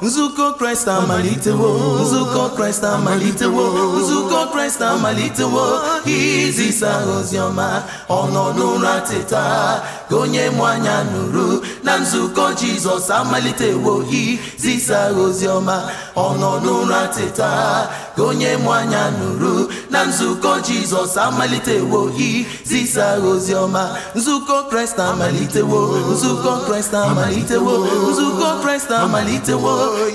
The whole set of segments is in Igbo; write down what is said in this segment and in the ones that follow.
nzukọ kraịst amalitewo nzukọ kraịst amalitewo nzukọ kraịst amalitewo izisa oziọma ọ nọ n'ụra teta ka onye mụ anya nụrụ na nzukọ jizọs amalitewo izisa oziọma ọ nọ n'ụra teta ka onye mụ anya nụrụ na nzukọ jizọs amalitewo izisa oziọma nzukọ kraịst amalitewo nzukọ kraịst amalitewo nzukọ kraịst amalitewo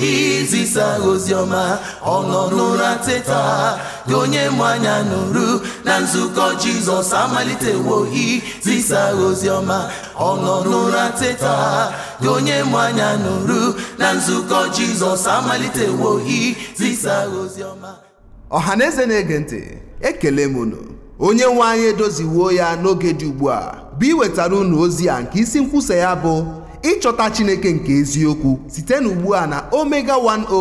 izisa oziọma ọ nọ n'ụra teta ka onye mụ anya nụrụ na nzukọ jizọs amalitewo izisa oziọma ọ nọ n'ụra teta ka onye mụ anya nụrụ na nzukọ jizọs amalitewo izisa oziọma ọha na eze na-ege ntị ekele m unu onye nwe anyị edoziwuo ya n'oge dị ugbu a bụ iwetara unu ozi a nke isi nkwusa ya bụ ịchọta chineke nke eziokwu site n'ugbu a na omega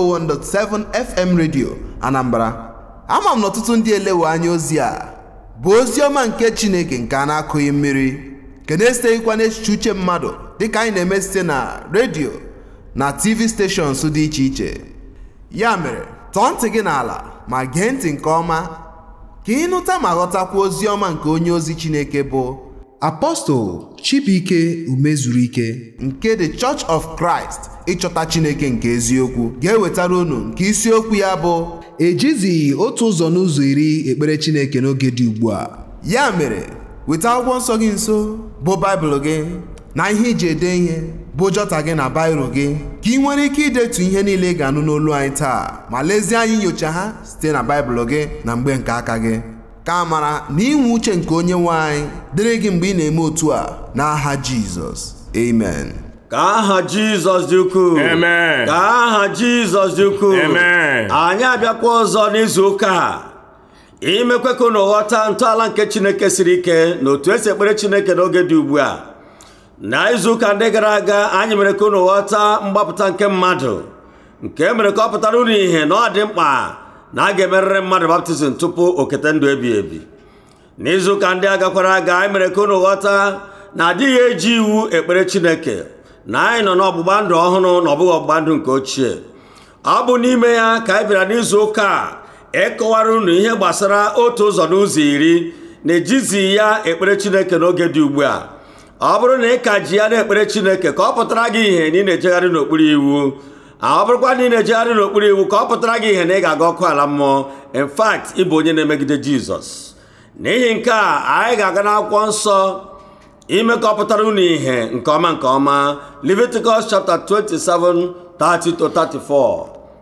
101.7 fm radio anambra ama m na ọtụtụ ndị elewe anya ozi a bụ ozi ọma nke chineke nke a na-akụghị mmiri nke na-esiteghịkwa n'echiche uche mmadụ dịka anyị na-eme site na redio na tv stations dị iche iche ya mere tọọ ntị gị n'ala ma gee ntị nke ọma ka ịnụta ma ghọtakwa ozi ọma nke onye ozi chineke bụ apọstol chibuike umezuru ike nke the church of christ ịchọta chineke nke eziokwu ga-ewetara unu nke isiokwu ya bụ ejizi otu ụzọ n'ụzọ iri ekpere chineke n'oge dị ugbu a ya mere weta akwụkwọ nsọ gị nso bụ baịbụl gị na ihe iji ede ihe bụ jọta gị na bairo gị ka ị nwere ike idetu ihe niile ị ga-anụ n'olu anyị taa ma lezie anyị nyocha ha site na baịbụl gị na mgbe nke aka gị ka amara na inwe uche nke onye nwe anyị dịrị gị mgbe ị na-eme otu a n'aha jizọs amen ka aha jizọs dị ukwuu Amen. ka aha jizọs dị ukwuu Amen. anyị abịakwa ọzọ n'izu ụka a imekwe ka unu ghọta ntọala nke chineke siri ike na otu esi ekpere chineke n'oge dị ugbu a na izu ụka ndị gara aga anyị mere ka unu ghọta mgbapụta nke mmadụ nke mere ka ọ pụtara unu ihe na ọ dị mkpa na a ga-emerịrị mmadụ baptizim tupu okete ndụ ebi ebi n'izu ụka ndị agakwara aga anyị mere ka unu ghọta na adịghị eji iwu ekpere chineke na anyị nọ n'ọgbụgba ndụ ọhụrụ na ọbụghị ọgbụgba ndụ nke ochie ọ bụ n'ime ya ka anyị bịara n'izu ụka a ịkọwara unu ihe gbasara otu ụzọ n'ụzọ iri na-ejizi ya ekpere chineke n'oge dị ugbu a ọ bụrụ na ị ka ji ya na-ekpere chineke ka ọ pụtara gị ihe na ị na-ejegharị n'okpuru iwu ọ bụrụkwa na ị na-ejegharị n'okpuru iwu ka ọ pụtara gị ihe na ị ga-aga ọkụ ala mmụọ in fact ịbụ onye na-emegide jizọs n'ihi nke a anyị ga-aga n'akwụkwọ nsọ ime ka ọ pụtara unu ihe nke ọma nke ọma Leviticus chapter 27 30 to 34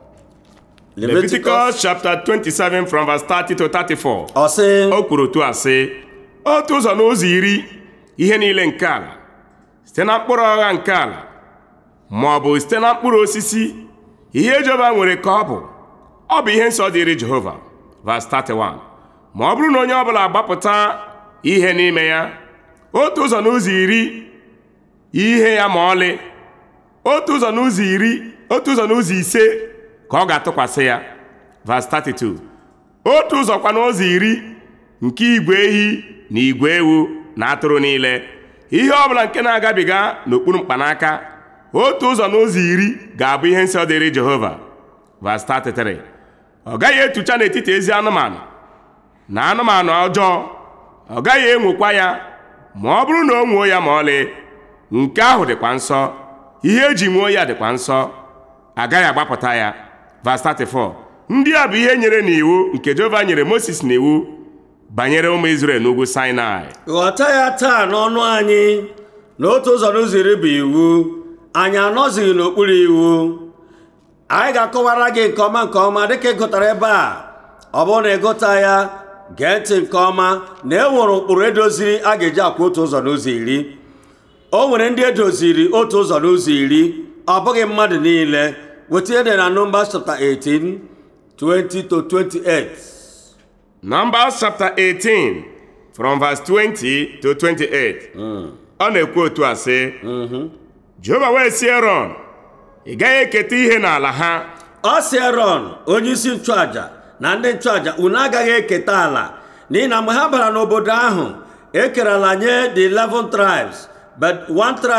Leviticus chapter 27 from verse 30 to 34 ọ sị o kwuru otu a sị otu ụzọ n'ụzọ iri ihe niile nke ala site na mkpụrụ ọgha nke ala ma ọ bụ site na mkpụrụ osisi ihe Jehova nwere ka ọ bụ ọ bụ ihe nsọ dịrị Jehova verse 31 ma ọ bụrụ na onye ọbụla agbapụta ihe n'ime ya otu ụzọ n'ụzọ iri ihe ya ma ọlị otu ụzọ n'ụzọ iri otu ụzọ n'ụzọ ise ka ọ ga-atụkwasị ya verse 32 otu ụzọkwa n'ụzọ iri nke igwe ehi na igwe ewu na atụrụ niile ihe ọbụla nke na-agabiga n'okpuru mkpanaka otu ụzọ n'ụzọ iri ga-abụ ihe nsọ dịrị Jehova verse 33 ọ gaghị etucha n'etiti ezi anụmanụ na anụmanụ ọjọọ ọ gaghị enwokwa ya ma ọ bụrụ na o nwuo ya ma ọlị nke ahụ dịkwa nsọ ihe eji nwuo ya dịkwa nsọ agaghị agbapụta ya verse 34 ndị a bụ ihe nyere n'iwu nke Jehova nyere Moses n'iwu banyere ụmụ Izrel n'ugwu Sinai ghọta ya taa n'ọnụ anyị na otu ụzọ n'ụzọ iri bụ iwu anyị anọzighị n'okpuru iwu anyị ga-akọwara gị nke ọma nke ọma dịka ịgụtara ebe a ọ bụrụ na ịgụta ya gee ntị nke ọma na e nwere ụkpụrụ edoziri a ga-eji akwa otu ụzọ n'ụzọ iri o nwere ndị edoziri otu ụzọ n'ụzọ iri ọ bụghị mmadụ niile weta ihe dị na Numbers chapter 18 20 to 28 Numbers chapter 18 from verse 20 to 28 ọ na-ekwu otu a sị Jehova wee sị Erọn ị gaghị eketa ihe n'ala ha ọ sị Erọn onye isi nchụaja na ndị nchụaja unu agaghị eketa ala n'ihi na mgbe ha bara n'obodo ahụ ekerela nye the 11 tribes but one tribe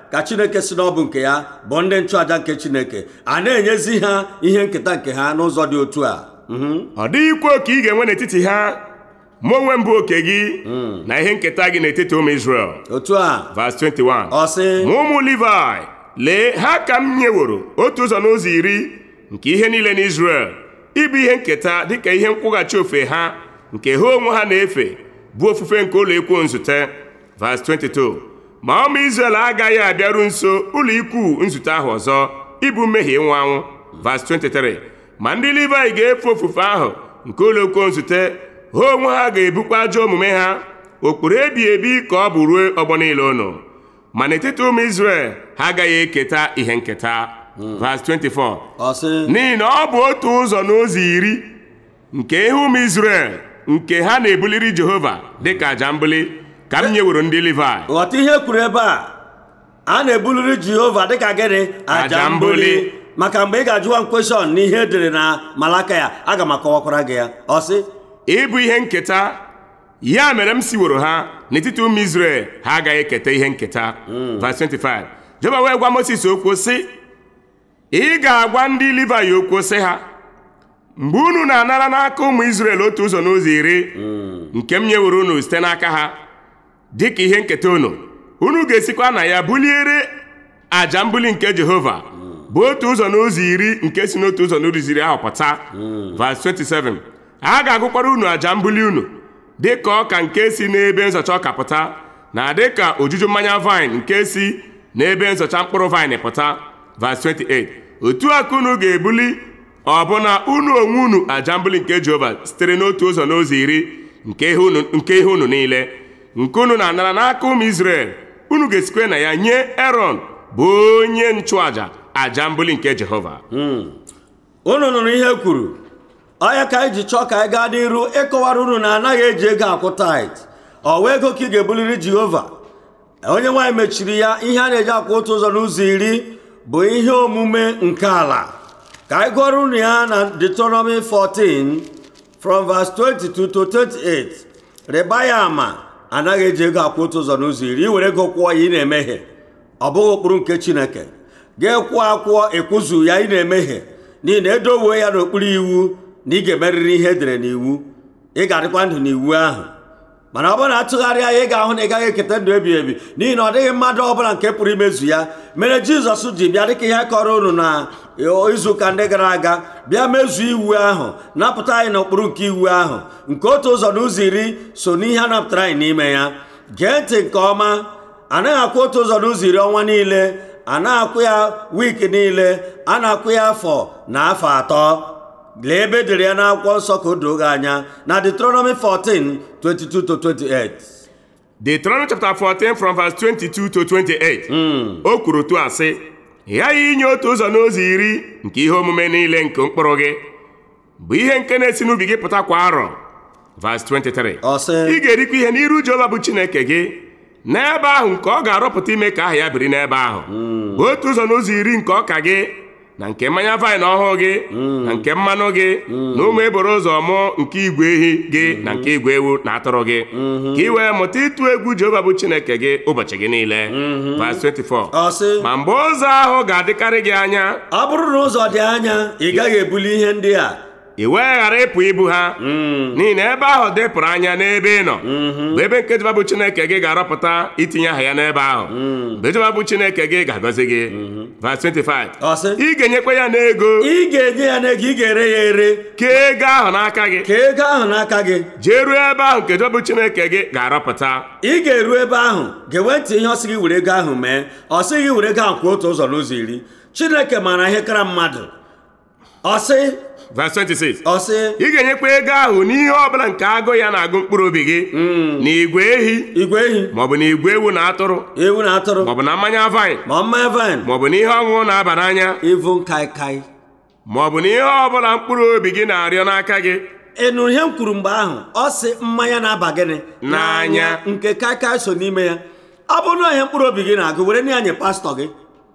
ka chineke si n'ọbụ nke ya bụ ndị nchụaja nke chineke a na-enyezi ha ihe nketa nke ha n'ụzọ dị otu a Mhm. ọ dịghịkwa oke ị ga-enwe n'etiti ha mụ onwe m bụ oke gị na ihe nketa gị n'etiti ụmụ Izrel otu a Verse 21 ọ sị ma ụmụ Livai lee ha ka m nyeworo otu ụzọ n'ụzọ iri nke ihe niile n'Izrel ịbụ ihe nketa dịka ihe nkwụghachi ofe ha nke ha onwe ha na-efe bụ ofufe nke ụlọ ikwu nzute Verse 22 ma ụmụ Izrel agaghị abịaru nso ụlọ ikwu nzute ahụ ọzọ ịbụ mmehie ịnwụ anwụ Verse 23 ma ndị Livai ga-efe ofufe ahụ nke ụlọ ikwu nzute ha onwe ha ga-ebukwa ajọ omume ha okpuru ebi ebi ka ọ bụ ruo ọgbọ niile ụnụ ma n'etiti ụmụ Izrel ha agaghị eketa ihe nketa Verse 24 ọ sị n'ihi na ọ bụ otu ụzọ n'ụzọ iri nke ihe ụmụ Izrel nke ha na-ebuliri Jehova dịka aja mbuli ka m nyeworo ndị Livai ghọta ihe kwuru ebe a a na-ebuliri jehova dịka gịnị Aja aja mbuli. mbuli maka mgbe ị ga-ajụwa m kweshọn n'ihe edere na malaka ya aga m akọwakwara gị ya ọ sị ịbụ ihe nketa ya mere m siworo ha n'etiti ụmụ Izrel ha agaghị eketa ihe nketa Verse 25 Jehova wee gwa Mosis okwu sị ị ga-agwa ndị Livai okwu sị ha mgbe unu na-anara n'aka ụmụ Izrel otu ụzọ n'ụzọ iri nke m nyeworo unu site n'aka ha dịka ihe nketa unu unu ga-esikwa na ya buliere aja mbuli nke Jehova bụ otu ụzọ n'ụzọ iri nke si n'otu ụzọ n'ụzọ iri ahụ pụta Verse 27 a ga-agụkwara unu aja mbuli unu dịka ọka nke si n'ebe nzọcha ọka pụta na dịka ojuju mmanya vaịn nke si n'ebe nzọcha mkpụrụ vaịn pụta Verse 28 otu a ka unu ga-ebuli ọbụna unu onwe unu aja mbuli nke Jehova sitere n'otu ụzọ n'ụzọ iri nke ihe unu nke ihe unu niile nke unu na-anara n'aka ụmụ Izrel unu ga-esikwe na ya nye Erọn bụ onye nchụaja aja mbuli nke Jehova unu nụrụ ihe kwuru ọya ka anyị ji chọọ ka anyị gaa n'iru ịkọwara unu na anaghị eji ego akwụ tait ọ wee ego ka ị ga-ebuliri jehova onye nwaanyị mechiri ya ihe a na-eji akwụ otu ụzọ n'ụzọ iri bụ ihe omume nke ala ka anyị gụọrọ unu ya na Deuteronomy 14 from verse 22 to 28 rịba ya ama anaghị eji ego akwụ otu ụzọ n'ụzọ iri iwere ego kwụọ ya ị na-emehie ọ bụghị ụkpụrụ nke chineke ga-ekwuo akwụọ ekwuzu ya ị na-emehie n'ihi na edowe ya n'okpuru iwu na ị ga-emerịrị ihe edere n'iwu ị ga-adịkwa ndụ n'iwu ahụ mana ọ bụrụ na atụgharịa ya ị ga-ahụ na ị gaghị eketa ndụ ebighị ebi n'ihi na ọ dịghị mmadụ ọbụla nke pụrụ imezu ya mere jizọs ji bịa dịka ihe kọrọ unu na izuụka ndị gara aga bịa mezuo iwu ahụ napụta anyị n'okpuru nke iwu ahụ nke otu ụzọ n'ụzọ iri so n'ihe a napụtara anyị n'ime ya gee ntị nke ọma anaghị akwụ otu ụzọ n'ụzọ iri ọnwa niile a na-akwụ ya wiiki niile a na-akwụ ya afọ na afọ atọ lee ebe edere ya n'akwụkwọ nsọ ka o doo gị anya na Deuteronomy 14 22 to 28 Deuteronomy chapter 14 from verse 22 to 28 o kwuru tu asị ị ghaghị inye otu ụzọ n'ụzọ iri nke ihe omume niile nke mkpụrụ gị bụ ihe nke na-esi n'ubi gị pụta kwa arọ verse 23 Ọ sị, ị ga-erikwa ihe n'iru Jehova bụ Chineke gị n'ebe ahụ nke ọ ga-arọpụta ime ka aha ya biri n'ebe ahụ bụ otu ụzọ n'ụzọ iri nke ọka gị na nke mmanya vaịn ọhụụ gị na nke mmanụ gị na ụmụ eboro ụzọ mụọ nke igwe ehi gị na nke igwe ewu na atụrụ gị ka ị wee mụta ịtụ egwu Jehova bụ Chineke gị ụbọchị gị niile verse 24 ọ sị ma mgbe ụzọ ahụ ga-adịkarị gị anya ọ bụrụ na ụzọ dị anya ị gaghị ebuli ihe ndị a ị wee ghara ịpụ ibu ha n'ihi na ebe ahụ dịpụrụ anya n'ebe ị nọ bụ ebe nke Jehova bụ Chineke gị ga-arọpụta itinye aha ya n'ebe ahụ mgbe Jehova bụ Chineke gị ga-agọzi gị verse 25 Ọ sị, ị ga-enyekwa ya n'ego ị ga-enye ya n'ego ị ga-ere ya ere ka ego ahụ n'aka gị ka ego ahụ n'aka gị jee ruo ebe ahụ nke Jehova bụ Chineke gị ga-arọpụta ị ga-eru ebe ahụ ga-enwe ntị ihe ọ sị gị were ego ahụ mee ọ sị gị were ego ahụ kwụọ otu ụzọ n'ụzọ iri chineke maara ihe kara mmadụ ọ sị verse 26 ọ sị ị ga-enyekwa ego ahụ n'ihe ọbụla nke agụ ya na-agụ mkpụrụ obi gị na igwe ehi igwe ehi maọbụ na igwe ewu na atụrụ ewu na atụrụ maọbụ na mmanya vaịn ma mmanya vaịn maọbụ na ihe ọṅụṅụ na-aba n'anya ivu kaikai maọbụ na ihe ọbụla mkpụrụ obi gị na-arịọ n'aka gị ị nụrụ ihe m kwuru mgbe ahụ ọ sị mmanya na-aba gịnị N'anya. nke kaikai so n'ime ya ọ bụrụ na ihe mkpụrụ obi gị na-agụ were na ya nye pastọ gị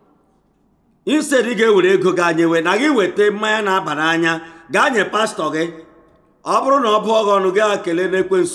instead ị ga-ewere ego gị anyewe na gị weta mmanya na-aba n'anya gaa nye pastọ gị ọ bụrụ na ọ bụọ gị ọnụ gaa kelee n'ekwensu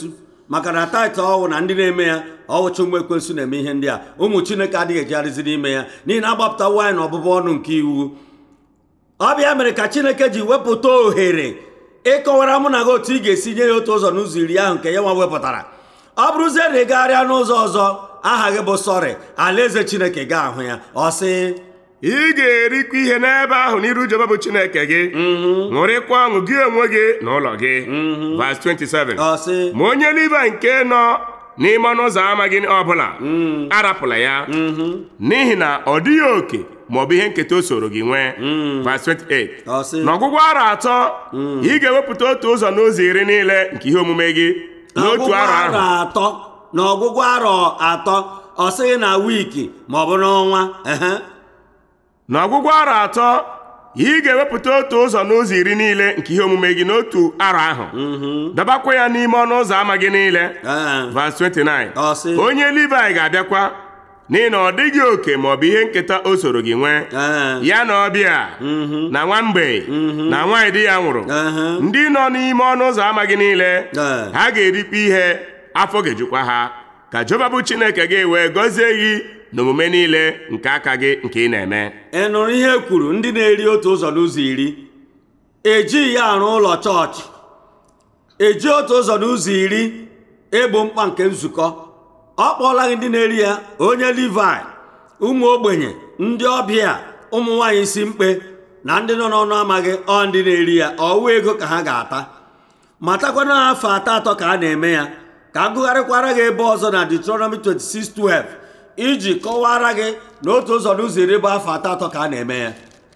maka na taịtụ ọwụ na ndị na-eme ya ọwụcha ụmụ ekwensu na-eme ihe ndị a ụmụ chineke adịghị ejigharịzi n'ime ya n'ihi na agbapụta nwaanyị na ọbụbụ ọnụ nke iwu ọ bịa mere ka chineke ji wepụta ohere ịkọwara mụ na gị otu ị ga-esi nye ya otu ụzọ n'ụzọ iri ahụ nke ya nwa wepụtara ọ bụrụzie na ị gagharịa n'ụzọ ọzọ aha gị bụ sọrị alaeze chineke ga-ahụ ya ọ sị ị ga-erikwa ihe n'ebe ahụ n'iru Jehova bụ Chineke gị ṅụrịkwa ọṅụ gị onwe gị na ụlọ gị Verse 27 ọ sị ma onye Livayị nke nọ n'ime ọnụ ụzọ ámá gị ọbụla arapụla ya n'ihi na ọ dịghị oke maọbụ ihe nketa o soro gị nwee Verse 28 ọ sị n'ọgwụgwụ arọ atọ ị ga-ewepụta otu ụzọ n'ụzọ iri niile nke ihe omume gị n'otu n'ọgwụgwụ arọ ahụ atọ na ọgwụgwụ arọ atọ ọ sịghị na wiiki ma ọ bụ n'ọnwa ehe n'ọgwụgwụ arọ atọ ị ga-ewepụta otu ụzọ n'ụzọ iri niile nke ihe omume gị n'otu arọ ahụ dabakwa ya n'ime ọnụ ụzọ ámá gị niile Ee. Verse 29 Ọ sị. onye Livayị ga-abịakwa n'ihi na ọ dịghị oke maọbụ ihe nketa o soro gị nwee Ee. ya na ọbịa na nwa mgbei na nwaanyị di ya nwụrụ Ehe. ndị nọ n'ime ọnụ ụzọ ámá gị niile Ee. ha ga-erikwa ihe afọ ga-ejukwa ha ka Jehova bụ Chineke gị wee gọzie gị n'omume niile nke aka gị nke ị na-eme ị nụrụ ihe e kwuru ndị na-eri otu ụzọ n'ụzọ iri ejighị ya arụ ụlọ chọọchị eji otu ụzọ n'ụzọ iri egbo mkpa nke nzukọ ọ kpọọla gị ndị na-eri ya onye livai ụmụ ogbenye ndị ọbịa ụmụ nwaanyị isi mkpe na ndị nọ n'ọnụ amaghị ọ ndị na-eri ya ọwụ ego ka ha ga-ata matakwana afọ atọ atọ ka a na-eme ya ka a gụgharịkwara gị ebe ọzọ na Deuteronomy 26:12 iji kọwara gị na otu ụzọ n'ụzọ iri bụ afọ atọ atọ ka a na-eme ya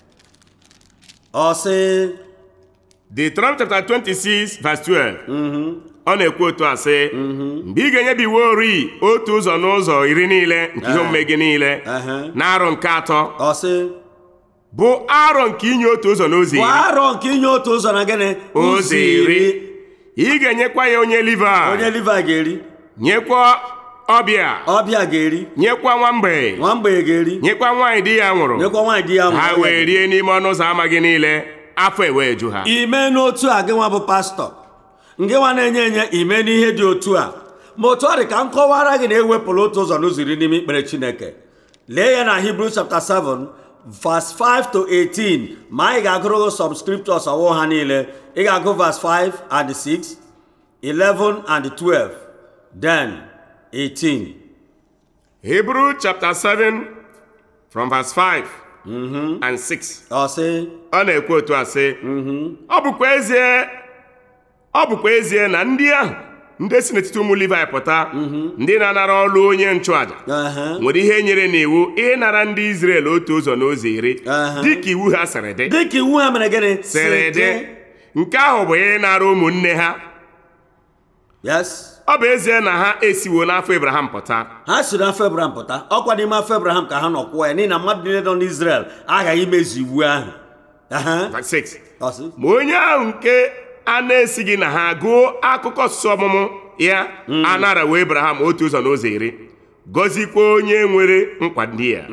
ọ sị Deuteronomy chapter 26 verse 12 ọ na-ekwu otu a sị mgbe ị ga-enyebi iwu ori otu ụzọ n'ụzọ iri niile nke ihe omume gị niile Ehe. na arọ nke atọ ọ sị bụ arọ nke inye otu ụzọ n'ụzọ bụ iri arọ nke inye otu ụzọ na gịnị ụzọ iri ị ga-enyekwa ya onye Livayị onye livai ga-eri nyekwa ọbịa ọbịa ga-eri nyekwa nwa mgbei nwa mgbei ga-eri nyekwa nwaanyị di ya nwụrụ nyekwa nwaanyị di ya nwụrụ ha ọbịa wee ga-eri. rie n'ime ọnụ ụzọ ámá gị niile afọ ewee ju ha ime n'otu a gị nwa bụ pastọ nke nwa na-enye enye ime n'ihe dị otu a ma otu ọ dị ka m kọwara gị na ewepụrụ otu ụzọ n'ụzọ iri n'ime ikpere chineke lee ya na Hebrew chapter 7 verse 5 to 18 ma anyị ga-agụrụ gị some scriptures ọwụ ha niile ị ga-agụ verse 5 and 6 11 and 12 then 18 Hebrew chapter 7 from verse 5 and 6 ọ sị ọ na-ekwu otu a sị ọ bụkwa ezie ọ bụkwa ezie na ndị ahụ ndị si n'etiti ụmụ Livayị pụta ndị na-anara ọrụ onye nchụaja Ehe. nwere ihe nyere n'iwu ịnara ndị Izrel otu ụzọ n'ụzọ iri Aha. dịka iwu ha sịrị dị dịka iwu ha mere gịnị sịrị dị nke ahụ bụ ịnara ụmụnne ha yes ọ bụ ezie na ha esiwo n'afọ Abraham pụta ha si n'afọ ebraham pụta ọkwa n'ime afọ ebraham ka ha nọ kwụọ ya n'ihi na mmadụ niile nọ n'israel aghaghị imezu iwu ahụ Aha. Verse 6 Ọ sị, ma onye ahụ nke a na-esighị na ha gụọ akụkọ ọsụsụ ọmụmụ ya anarawo Abraham otu ụzọ n'ụzọ iri gọzikwa onye nwere nkwa ndị ya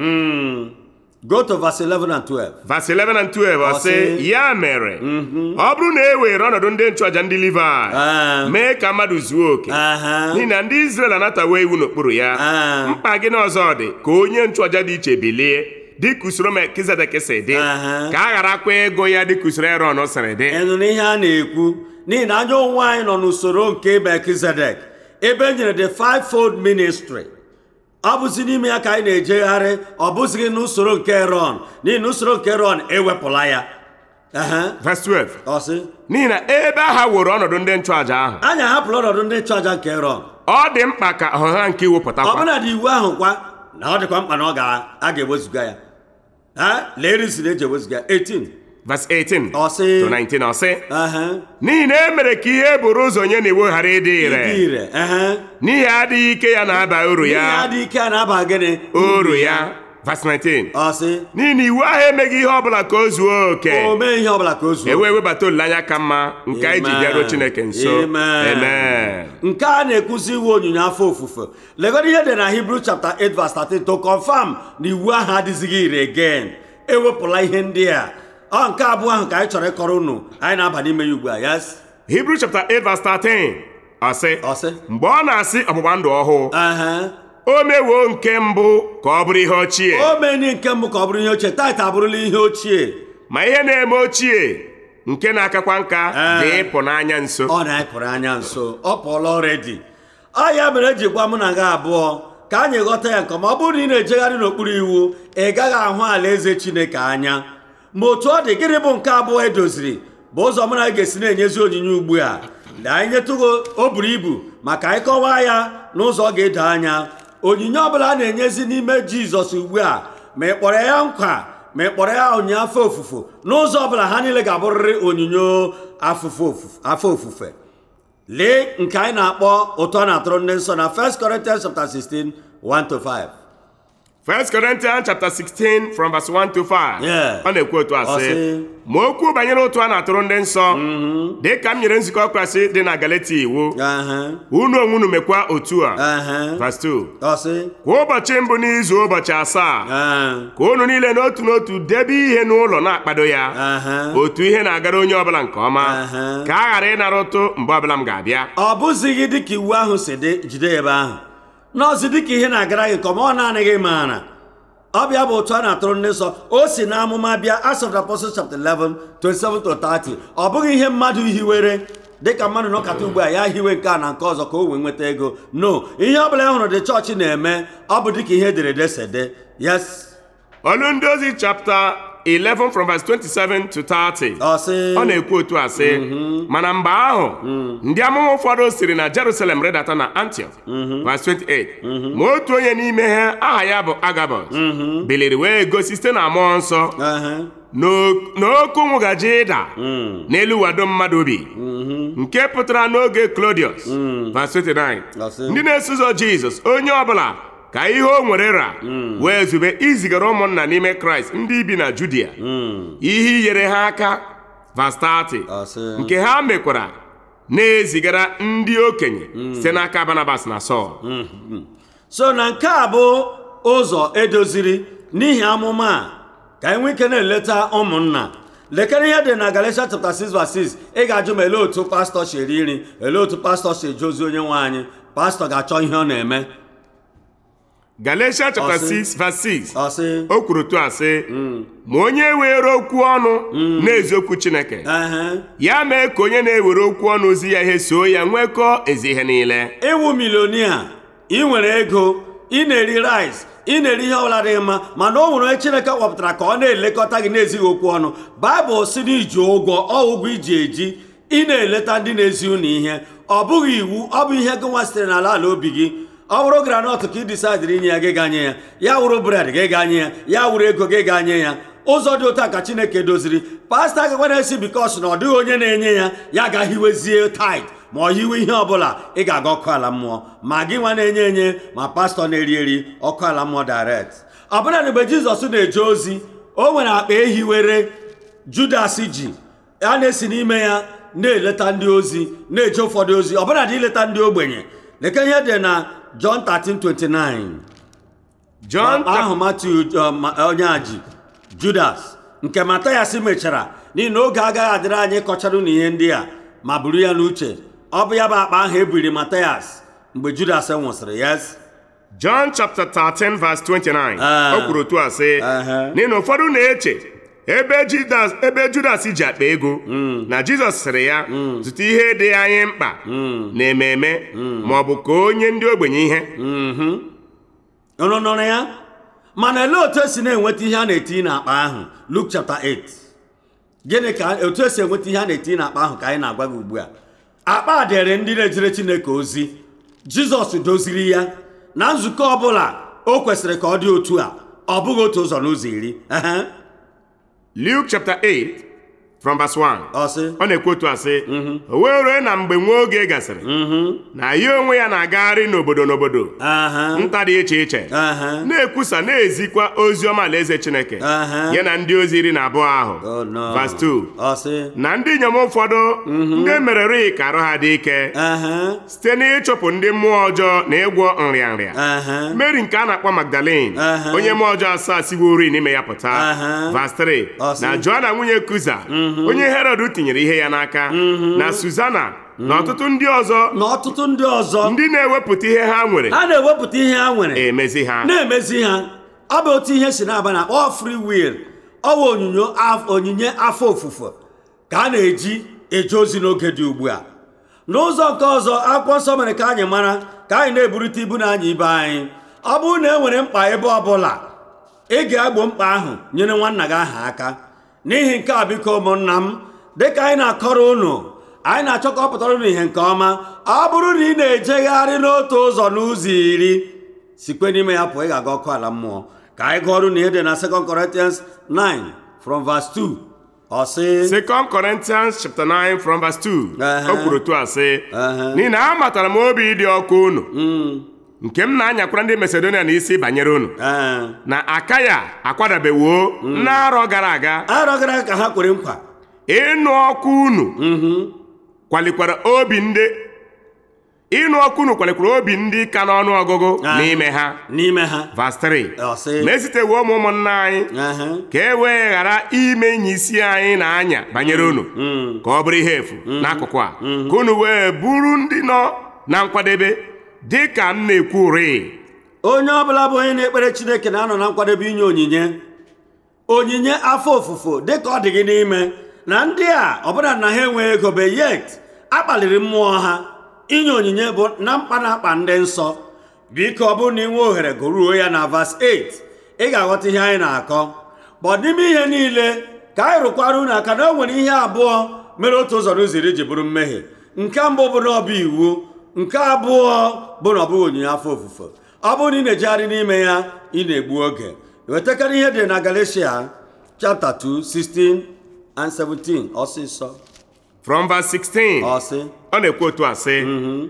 go to verse 11 and 12 Verse 11 and 12 ọ Ọ sị sị, ya mere ọ bụrụ na e were ọnọdụ ndị nchụaja ndị Livayị Ah. mee ka mmadụ zuo oke Aha. n'ihi na ndị Izrel anatawo iwu n'okpuru ya Ah. mkpa gị n'ọzọ dị ka onye nchụaja dị iche bilie dịka usoro Melkizedek si dị Aha. ka a gharakwa ịgụ ya dịka usoro Erọn siri dị ịnụ n'ihe a na-ekwu n'ihi na anya onwe anyị nọ n'usoro nke melkizedek ebe e nyere the fivefold ministry ọ bụzi n'ime ya ka anyị na-ejegharị ọ bụzighị n'usoro nke ron n'ihi na usoro nke ron ewepụla ya Aha. Verse 12 ọ sị n'ihi na ebe ha were ọnọdụ ndị nchụaja ahụ anyị ahapụla ọnọdụ ndị nchụaja nke ron ọ dị mkpa ka ọha nke iwu pụtakwa ọbụna dị iwu ahụ kwa na ọ dịkwa mkpa na ọ ga- a ga-ewezuga ya ha lee risi na eji ewezuga ya 18 verse 18 Ọ sị- to 19 ọ sị aha n'ihi na e mere ka ihe buru ụzọ nye n'iwu ghara ịdị ịdị ire ire aha n'ihi adịghị ike ya na-aba uru ihe ya adị ike a na-aba gịnị uru ya verse 19 ọ sị n'ihi na iwu ahụ emeghị ihe ọbụla ka o zuo oke o mee ihe ọbụla ka o zuo e wee webata olileanya ka mma nke anyị ji Amen. bịaruo Chineke nso Amen. amen nke a na-ekwuzi iwu onyinye afọ ofufe legodo ihe dị na Hebrew chapter 8 verse 13 to confirm na iwu ahụ adịzighị ire again ewepụla ihe ndị a ọ nke abụọ ahụ ka anyị chọrọ ịkọrọ unu anyị na-aba n'ime ya ugbu a yes Hebrew chapter 8 verse 13 ọ sị Ọ sị? mgbe ọ na-asị ọgbụgba ndụ ọhụụ Ehe. o mewo nke mbụ ka ọ bụrụ ihe ochie o meni nke mbụ ka ọ bụrụ ihe ochie taịta abụrụla ihe ochie ma ihe na-eme ochie nke na-akakwa nka Ee. dị ịpụ n'anya nso ọ na-apụrụ anya nso ọ pụọla ọredi ọ ya mere eji gwa mụ na gị abụọ ka anyị ghọta ya nke ọma ọ bụrụ na ị na-ejegharị n'okpuru iwu ị gaghị ahụ alaeze chineke anya ma otu ọ dị gịnị bụ nke abụọ edoziri bụ ụzọ mụ na gị ga-esi na-enyezi onyinye ugbu a na anyị nyetụgo o buru ibu maka anyị kọwaa ya n'ụzọ ọ ga-edo anya onyinye ọbụla a na-enyezi n'ime jizọs ugbu a ma ị kpọrọ ya nkwa ma ị kpọrọ ya onyinye afọ ofufo n'ụzọ ọbụla ha niile ga-abụrịrị onyinye afụfụ ofufe- afọ ofufe lee nke anyị na-akpọ ụtọ a na-atụrụ ndị nsọ na 1 Corinthians chapter 16 1 to 5 1 Corinthians chapter 16 from verse 1 to 5 Yeah. ọ na-ekwu otu a Ọ sị sị, ma okwu banyere ụtụ a na-atụrụ ndị nsọ dị ka m nyere nzukọ Kraịst dị na Galati iwu Ehe, unu onwe unu mekwa otu a ehe. verse 2 Ọ sị, kwa ụbọchị mbụ n'izu ụbọchị asaa ee, ka unu niile n'otu n'otu debe ihe n'ụlọ na-akpado ya ehe. otu ihe na-agara onye ọbụla nke ọma Aha. ka a ghara ịnara ụtụ mgbe ọbụla m ga-abịa ọ bụzighị dịka iwu ahụ si dị jide ya ebe ahụ n'ọzi dịka ihe na-agara gị ka ọ ma ọ naanị gị maara ọ bịa bụ otu a na-atụrụ ndị nsọ o si na amụma bịa Acts of the Apostles chapter 11 27 to 30 ọ bụghị ihe mmadụ hiwere dịka mmadụ nọkata ugbu a ya hiwe nke a na nke ọzọ ka o wee nweta ego no ihe ọ bụla e hụrụ dị chọọchị na-eme ọ bụ dịka ihe ederede si dị yes olu ndị ozi chapter 11 from verse 27 to 30 ọ sị ọ na-ekwu otu a sị mana mgbe ahụ ndị amụma ụfọdụ siri na Jerusalem redata na Antioch verse 28 ma otu onye n'ime ha aha ya bụ Agabus biliri wee gosi site na mmụọ nsọ Ehe. n'o- n'oke ụnwụ gaje ịda n'elu wado mmadụ obi nke pụtara n'oge Claudius verse 29 Ọ sị. ndị na-eso ụzọ Jizọs onye ọbụla ka ihe o nwere ra wee zube izigara ụmụnna n'ime Kraịst ndị bi na Judia ihe inyere ha aka verse 30 Ọ sị. nke ha mekwara na-ezigara ndị okenye site n'aka Barnabas na Sọl so na nke a bụ ụzọ edoziri n'ihi amụma a ka anyị nwee ike na-eleta ụmụnna lekere ihe dị na Galatians chapter 6 verse 6 ị ga-ajụ ma ele otu pastọ si eri nri ele otu pastọ si eje ozi onye nwe anyị pastọ ga-achọ ihe ọ na-eme Galatians chapter Ọ sị. 6 verse 6 ọ sị o kwuru tu a sị ma onye were okwu ọnụ na-ezi okwu Chineke ehe ya mee ka onye na-ewere okwu ọnụ ozi ya ihe soo ya nwekọọ ezi ihe niile ịwụ milonia ị nwere ego ị na-eri rice ị na-eri ihe ọbụla dị mma mana o nwere onye chineke kpọpụtara ka ọ na-elekọta gị na-ezighị okwu ọnụ baịbụl si na iji ụgwọ ọ ụgwọ iji eji ị na-eleta ndị na-ezi unu ihe ọ bụghị iwu ọ bụ ihe gị nwa sitere n'ala ala obi gị ọ bụrụ granọt ka ị disaidịrị inye ya gị ganye ya ya wụrụ bred gị ganye ya ya wụrụ ego gị ganye ya ụzọ dị otu a ka chineke doziri pasta gị na-esi bikos na ọ dịghị onye na-enye ya ya ga-hiwezie tit ma ọ hiwe ihe ọbụla ị ga-aga ọkụ ala mmụọ ma gị nwa na-enye enye ma pastọ na-eri eri ọkụ ala mmụọ direct ọ bụla mgbe jizọs na-eje ozi o nwere akpa ehiwere judas ji a na-esi n'ime ya na-eleta ndị ozi na-eje ụfọdụ ozi ọbụla dị ileta ndị ogbenye leke ihe dị na John 13:29 John ahụ Matiu uh, ma- onye a ji Judas nke Matayas mechara n'ihi na oge agaghị adịrị anyị ịkọchara unu ihe ndị a ma buru ya n'uche ọ bụ ya bụ akpa ahụ ebiri Matayas mgbe Judas nwụsịrị yes John chapter 13 verse 29 Ah. o kwuru otu a sị Aha. n'ihi na ụfọdụ na-eche ebe Judas ebe Judas ji akpa ego na Jizọs sịrị ya zụta ihe dị anyị mkpa na ememe ma ọ bụ ka onye ndị ogbenye ihe unu nụrụ ya mana olee otu esi na-enweta ihe a na-etinye n'akpa ahụ Luke chapter 8 gịnị ka otu esi enweta ihe a na-etinye n'akpa ahụ ka anyị na-agwa gị ugbu a akpa a dịrị ndị na-ejere Chineke ozi Jizọs doziri ya na nzukọ ọbụla o kwesịrị ka ọ dị otu a ọ bụghị otu ụzọ n'ụzọ iri Ehe. Luke chapter 8 from verse 1 ọ sị ọ na-ekwu otu a sị o wee rue na mgbe nwa oge gasịrị na ya onwe ya na-agagharị n'obodo n'obodo aha nta dị iche iche aha na-ekwusa na-ezikwa ozi ọma alaeze Chineke Aha. ya na ndị ozi iri na abụọ ahụ Oh, no. verse 2 ọ sị na ndị inyom ụfọdụ ndị merere ka arụ ha dị ike aha site n'ịchụpụ ndị mmụọ ọjọọ na ịgwọ nrịanrịa aha Mary nke a na-akpọ Magdalene Aha. onye mmụọ ọjọọ asaa siwori n'ime ya pụta Aha. verse 3 Ọ sị. na Joanna nwunye Kuza onye Herod tinyere ihe ya n'aka na Suzana na ọtụtụ ndị ọzọ na ọtụtụ ndị ọzọ ndị na-ewepụta ihe ha nwere ha na-ewepụta ihe ha nwere emezi ha na-emezi ha ọ bụ otu ihe si na-aba na kpọọ free will ọ bụ onyinyo af- onyinye afọ ofufo ka a na-eji eje ozi n'oge dị ugbu a n'ụzọ nke ọzọ akwụkwọ nsọ mere ka anyị mara ka anyị na-eburite ibu na anya ibe anyị ọ bụrụ na e nwere mkpa ebe ọbụla ị ga-egbo mkpa ahụ nyere nwanna gị aha aka n'ihi nke a biko ụmụnna m dịka anyị na-akọrọ unu anyị na-achọ ka ọ pụtara unu ihe nke ọma ọ bụrụ na ị na-ejegharị n'otu ụzọ n'ụzọ iri sikwe n'ime ya pụọ ị ga-aga ọkụ ala mmụọ ka anyị gụọ ọrụ na ihe dị na 2 Corinthians 9 from verse 2 ọ sị 2 Corinthians chapter 9 from verse 2 Aha. o kwuru otu a sị Aha. n'ihi na amatara m obi ịdị ọkụ unu nke m na-anyakwara ndị Masedonia n'isi banyere unu ee na Akaya akwadabewo n'arọ gara aga arọ gara aga ka ha kwere nkwa ịnụ ọkụ unu kwalikwara obi ndị ịnụ ọkụ unu kwalikwara obi ndị ka n'ọnụ ọgụgụ Ah. n'ime ha n'ime ha Verse 3 Ọ sị. ma esitewo ụmụ ụmụnna anyị Aha. ka e wee ghara ime enyi isi anyị na-anya banyere unu ka ọ bụrụ ihe efu n'akụkụ a ka unu wee bụrụ ndị nọ na nkwadebe dị ka m na-ekwu rịị onye ọbụla bụ onye na-ekpere chineke na-anọ na nkwadebe inye onyinye onyinye afọ ofufo dịka ọ dị gị n'ime na ndị a ọbụla na ha enweghị ego be yet akpaliri mmụọ ha inye onyinye bụ na mkpa na-akpa ndị nsọ biko ọ bụrụ na ị nwee ohere gụruo ya na vas 8 ị ga-aghọta ihe anyị na-akọ bụ n'ime ihe niile ka anyị rụkwara unu aka na o nwere ihe abụọ mere otu ụzọ n'ụzọ iri ji bụrụ mmehie nke mbụ bụ na ọ bụ iwu nke abụọ bụ na ọ bụghị onyinye afọ ofufo ọ bụrụ na ị na-ejegharị n'ime ya ị na-egbu oge wetakarị ihe dị na Galatia chapter 2 16 and 17 ọsịsọ from verse 16 ọsị ọ na-ekwu otu a sị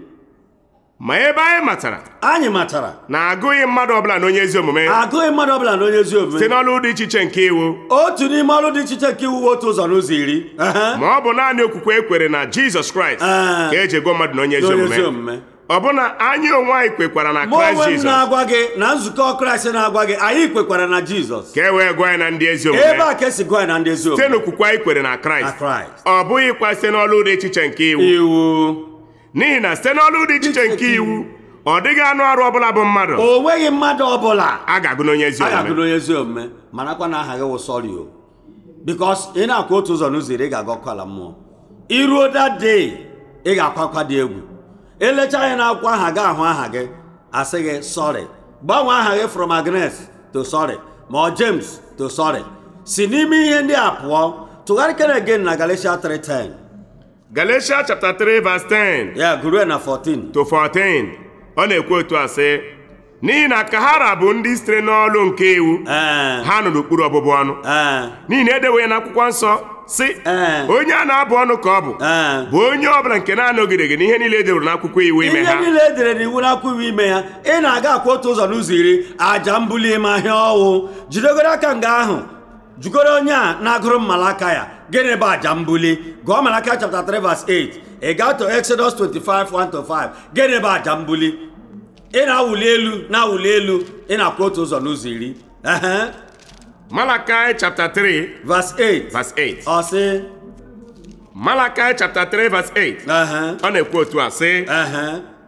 ma ebe anyị matara anyị matara na agụghị mmadụ ọbụla na onye ezi omume agụghị mmadụ ọbụla na onye ezi site omume n'ọlụ dị iche iche nke iwu otu n'ime ọrụ dị iche iche nke iwu otu ụzọ n'ụzọ iri Ehe. ma ọ bụ naanị okwukwe ekwere na Jizọs Kraịst Ah. ka eji ego mmadụ na onye ezi Na onye omume ezi omume. ọbụna anyị onwe anyị kwekwara na mụ Kraịst onwe m Jizọs na-agwa gị na nzukọ kraịst na-agwa gị anyị kwekwara na jizọs ka e wee gụọ anyị na ndị ezi ebe omume a ka esi gụọ ya na ndị ezi site omume n'okwukwe anyị kwere na na Kraịst kraịst ọ bụghịkwa site n'ọlụ dị iche iche nke iwu iwu n'ihi na site n'ọlụ dị iche iche nke iwu ọ dịghị anụ arụ ọbụla bụ mmadụ o nweghị mmadụ ọbụla a ga-agụ n'onye ezi a omume ga-agụrụ onye ezi omume marakwa na aha gị wụ sọri o bikos ị na-akwa otu ụzọ n'ụzọ iri ị ga-aga ọkụ ala mmụọ iruo that day ị ga-akwa akwa dị egwu elecha anya na akwụkwọ aha gị ahụ aha gị asị gị sọrị gbanwee aha gị from Agnes to sọrị ma ọ James to sọrị si n'ime ihe ndị a pụọ tụgharịkere again na Galatia 3:10 Galatia chapter 3 verse 10 ya gụrụ ya na 14 to 14 ọ na-ekwu otu a sị n'ihi na kahara bụ ndị sitere n'ọlụ nke iwu ee ha nọ n'okpuru ọbụbụ ọnụ ee n'ihi na edewe ya n'akwụkwọ nsọ sị Ee. onye a na-abụ ọnụ ka ọ bụ ee bụ onye ọbụla nke na-anọgideghị n'ihe niile edewere n'akwụkwọ iwu ime ihe ha niile e dere n'iwu na-akwụghị ime ya ị na-aga akwa otu ụzọ n'ụzọ iri aja mbuli ime ahịa ọwụ jidegoro aka nga ahụ jugoro onye a na-agụrụ mmalaka ya gịnị bụ aja mbuli gụọ malaka chapter 3 verse 8 ị gaa to Exodus 25 1 to 5 gịnị bụ aja mbuli ị na-awụli elu na-awụli elu ị na-akwa otu ụzọ n'ụzọ iri Ehe. Malachi chapter 3 verse 8 verse 8 ọ sị Malachi chapter 3 verse 8 ehe, ọ na-ekwu otu a sị ehe.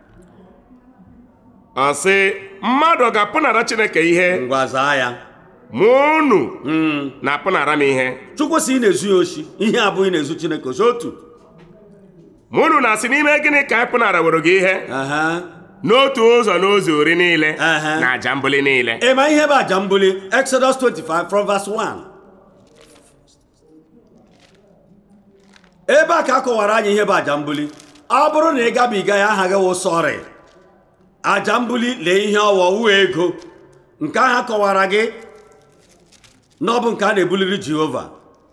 ọ sị mmadụ ọ ga-apụnara Chineke ihe ngwa zaa ya ma unu na-apụnara m ihe chukwu si ị na-ezu ya oshi ihe abụghị na-ezu chineke oshi otu ma unu na-asị n'ime gịnị ka anyị pụnara were gị ihe Ehe. n'otu ụzọ n'ụzọ ori niile Aha. na aja mbuli niile ị ma ihe bụ aja mbuli exodus 25 from verse 1 ebe a ka a kọwara anyị ihe bụ aja mbuli ọ bụrụ na ị gabiga ya aha gị wụ sọrị aja mbuli lee ihe ọwọ wu ego nke ahụ akọwara gị na ọ bụ nke a na-ebuliri jehova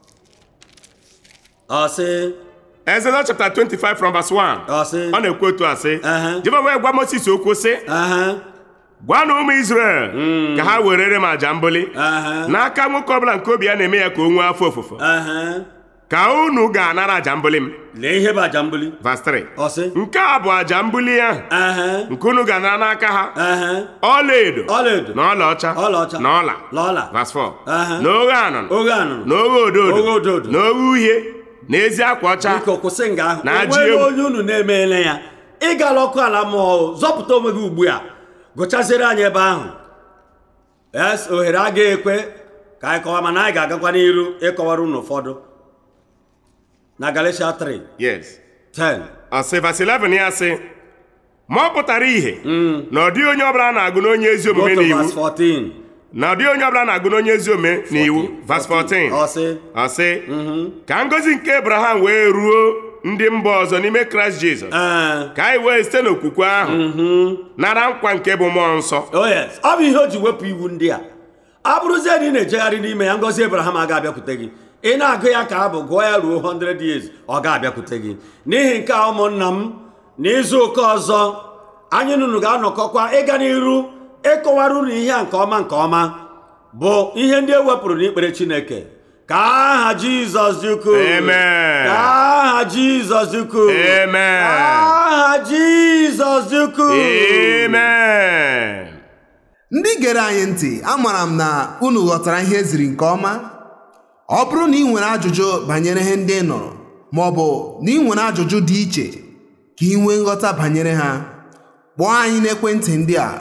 ọ sị Exodus chapter 25 from verse 1 ọ sị ọ na-ekwu otu a sị Aha. Jehova wee gwa Moses okwu sị aha gwa na ụmụ Izrel ka ha werere m aja mbuli aha n'aka nwoke ọbụla nke obi ya na-eme ya ka o nwee afọ ofufo aha ka unu ga-anara aja mbuli m lee ihe bụ aja mbuli verse 3 ọ sị nke a bụ aja mbuli ahụ aha nke unu ga-anara n'aka ha aha ọlaedo ọlaedo na ọlaọcha Ọlaọcha. na ọla na ọla verse 4 Aha. na oghe anụnụ oghe anụnụ na oghe odo Oghe odo odo odo. na oghe uhie na ezi akwa ọcha biko kwụsị nga ahụ Na ajị onwere egwu. onye unu na-emeela ya ịgala ọkụ ala mmụọ zọpụta onwe gị ugbu a gụchaziere anyị ebe ahụ es ohere agaghị ekwe ka anyị kọwa mana anyị ga-agakwa n'iru ịkọwara unu ụfọdụ na Galatia 3 yes 10 ọsị vas 11 ya sị ma ọ pụtara ihe na ọ dịghị onye ọbụla na-agụ n'onye ezi go omume to n'iwu verse 14 na ọ dịghị onye ọbụla na-agụ n'onye ezi omume n'iwu vas 14 ọ sị ọ sị ka ngọzi nke Abraham wee ruo ndị mba ọzọ n'ime Kraịst Jizọs ee ka anyị wee site n'okwukwe ahụ nara nkwa nke bụ mmụọ nsọ oh yes ọ bụ ihe o ji wepụ iwu ndị a ọ bụrụzie na ị na-ejegharị n'ime ya ngọzi Abraham aga abịakwute gị ị na-agụ ya ka abụ gụọ ya ruo 100 years ọ ga-abịakwute gị n'ihi nke a ụmụnna m n'izu ụka ọzọ anyị nunu ga-anọkọkwa ịga n'iru ịkọwara unu ihe a nke ọma nke ọma bụ ihe ndị e wepụrụ n'ikpere Chineke ka aha Jizọs dị ukwuu Amen. ka aha Jizọs dị ukwuu Amen. ka aha Jizọs dị ukwuu amen ndị gere anyị ntị amara m na unu ghọtara ihe eziri nke ọma ọ bụrụ na ị nwere ajụjụ banyere ihe ndị ị nụrụ ma ọ bụ na ị nwere ajụjụ dị iche ka ị nwee nghọta banyere ha kpọọ anyị n'ekwentị ndị a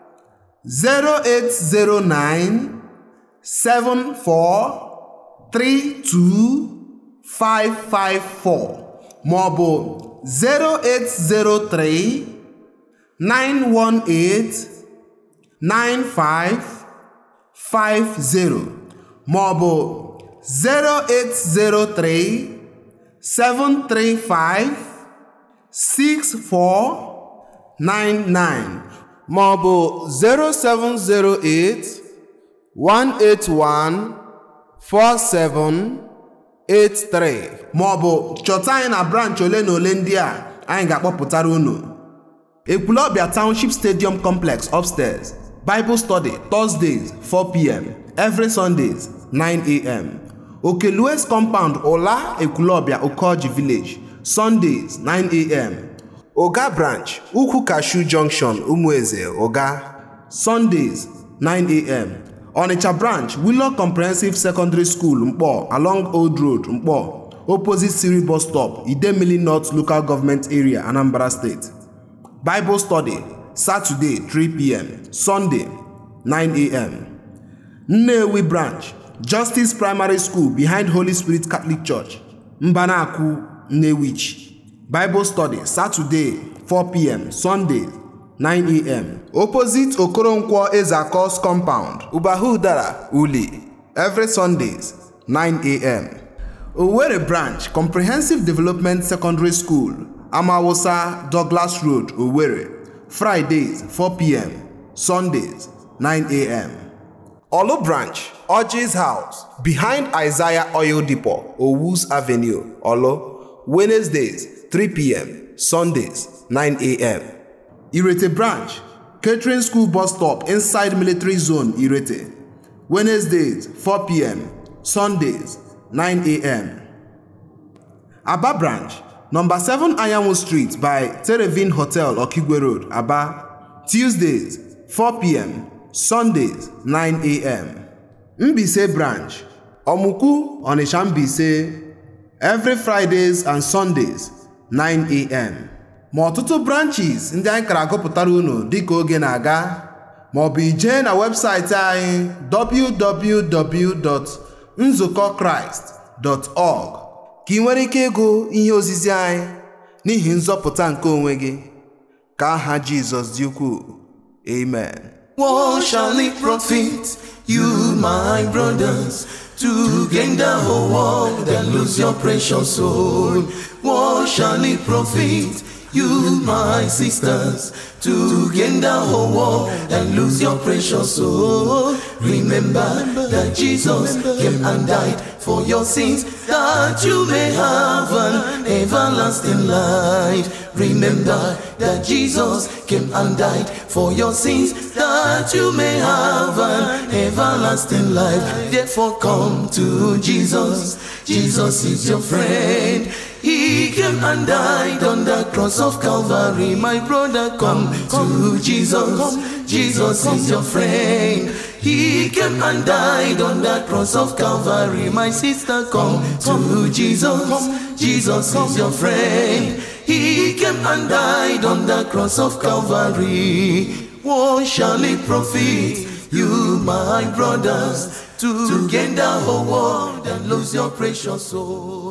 0809 74 32 554 ma ọ bụ 0803 918 9550 ma ọ bụ 0803 735 6499 ma ọ bụ 0708 181 4783 ma ọ bụ chọta anyị na branch ole na ole ndị a anyị ga-akpọpụtara unu Ekwulọbịa Township Stadium Complex upstairs. Bible study Thursdays 4 p.m. Every Sundays 9 a.m. Okelues compound Ola Ekwulọbịa Okoji Village Sundays 9 a.m. Oga branch Ukwu Cashew Junction Umueze Oga Sundays 9 a.m. Onitsha branch Willow Comprehensive Secondary School Mkpọ along Old Road Mkpọ opposite Siri bus stop Idemili North Local Government Area Anambra State. Bible study Saturday 3 p.m. Sunday 9 a.m. Nnewi branch Justice Primary School behind Holy Spirit Catholic Church Mbanaku Nnewichi Bible study Saturday 4 p.m. Sunday 9 a.m. Opposite Okoronkwo Ezakos compound Ubahudara Uli every Sundays 9 a.m. Owerri branch Comprehensive Development Secondary School Amawusa Douglas Road Owerri Fridays 4 p.m. Sundays 9 a.m. Olu branch Orji's house behind Isaiah Oil Depot Owus Avenue Olo Wednesdays 3 p.m. Sundays 9 a.m. Irete branch Catering School bus stop inside military zone Irete Wednesdays 4 p.m. Sundays 9 a.m. Aba branch, number 7 Ayamu Street by Terevin Hotel, Okigwe Road, Aba. Tuesdays, 4 p.m. Sundays, 9 a.m. Mbise branch, Omuku, Onisha Mbise, every Fridays and Sundays, 9 a.m. Ma ọtụtụ branches ndị anyị kara agụpụtara unu dịka oge na-aga ma ọ bụ ijee na webụsaịtị anyị www.nzukọkraịst.org ka ị nwere ike ịgụ ihe ozizi anyị n'ihi nzọpụta nke onwe gị ka aha Jizọs dị ukwuu amen What shall it profit you, my brothers, to gain the whole world and lose your precious soul? What shall it profit you, my sisters, to gain the whole world and lose your precious soul? Remember that Jesus came and died for your sins, that you may have an everlasting life. Remember that Jesus came and died for your sins, that you may have an everlasting life. Therefore, come to Jesus. Jesus is your friend. He came and died on the cross of Calvary. My brother, come to Jesus. Jesus is your friend. He came and died on the cross of Calvary. My sister, come to Jesus. Jesus is your friend. He came and died on the cross of Calvary. What shall it profit you, my brothers, to gain the whole world and lose your precious soul?